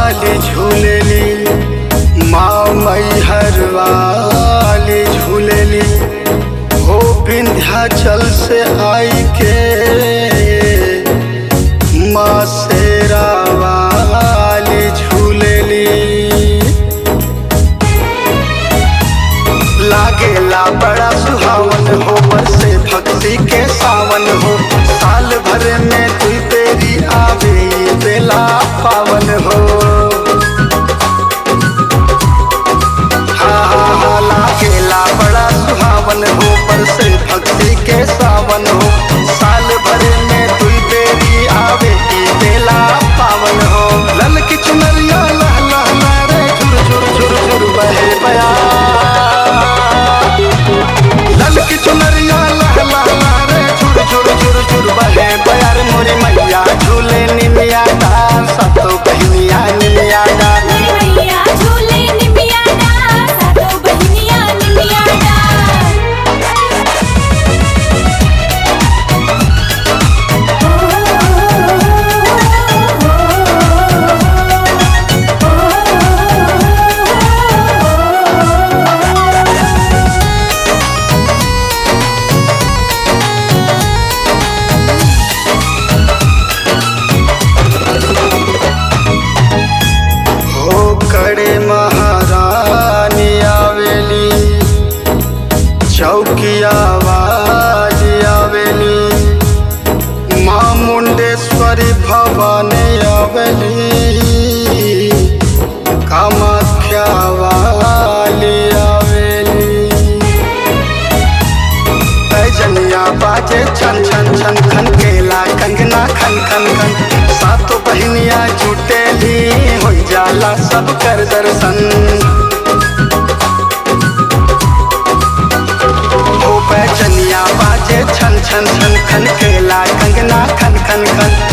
वाली झूलेली माँ मैहर वाली झूलेली हो विंध्याचल से आई के माँ शेरा वाली झूलेली लागेला बड़ा सुहावन हो बरसे भक्ति के सावन हो साल भर में तू तेरी आवे ये बेला पावन हो हाँ हाँ हाँ लागेला बड़ा सुहावन हो बरसे भक्ति के सावन हो साल भर में तू तेरी आवे ये बेला पावन हो लल की चुनरिया लह लह लह रे झुर झुर झुर झुर बहे बया लल की चुनरिया लह लह लह रे झुर झुर झुर झुर बहे बयार मोरे मैया झूले निमिया डार सतो बहनिया निमिया डार मैया झूले निमिया डार सातो बहिनिया निमिया हो कड़े महारानी आवेली चौकिया आवाज आवेली माँ मुंडेश्वरी भवानी आवेली कामाख्या वाली आवेली पैजनिया बाजे छन छन छन खन केला कंगना खन खन खन सातो बहनिया जुटेली हो जाला सब कर दर्शन हो पैजनिया बाजे छन छन छन खन केला कंगना खन खन खन